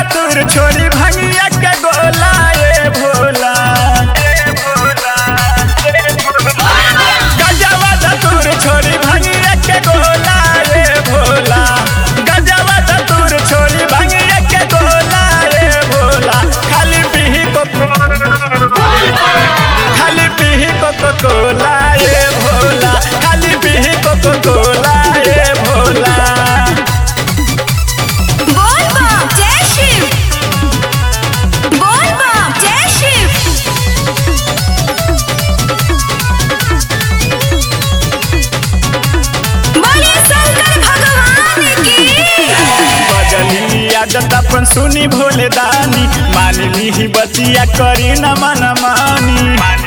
धतुर छोरी भंगिया के गोला ए भोला गजवा धतुर छोरी भंगिया के गोला ए भोला गजवा धतुर छोरी भंगिया के गोला ए भोला खाली पीही को खाली पीही को कोला ए भोला खाली पीही को कोला ए भोला बोल बम जय शिव बोल बम जय शिव बोलिए शंकर भगवान की बदली आदत अपन सुनी भोले दानी मान ली बतिया करी न मन मानी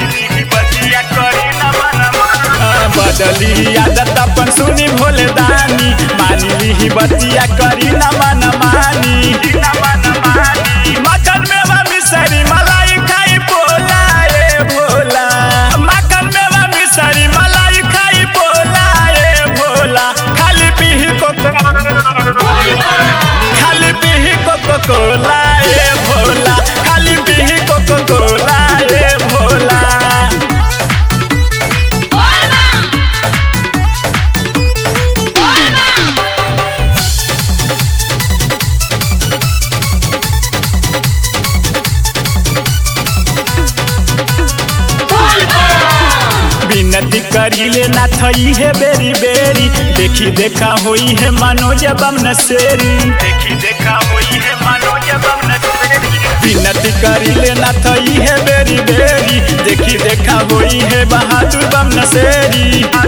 हाँ, बदली आदत अपन सुनी भोले दानी मान ली बतिया करी न मन मानी मटन में मिसरी मलाई खाई पोला ए भोला मटन में मिसरी मलाई खाई पोला ए भोला खाली पीही को खाली पीही कोको कोला ए भोला खाली पीही कोको कोला ए भोला विनती करिले ना थई है बेरी बेरी देखी देखा होई है मनोज बम नसेरी देखी देखा होई है मनोज बम नसेरी विनती करिले ना थई है बेरी बेरी देखी देखा होई है बहादुर बम नसेरी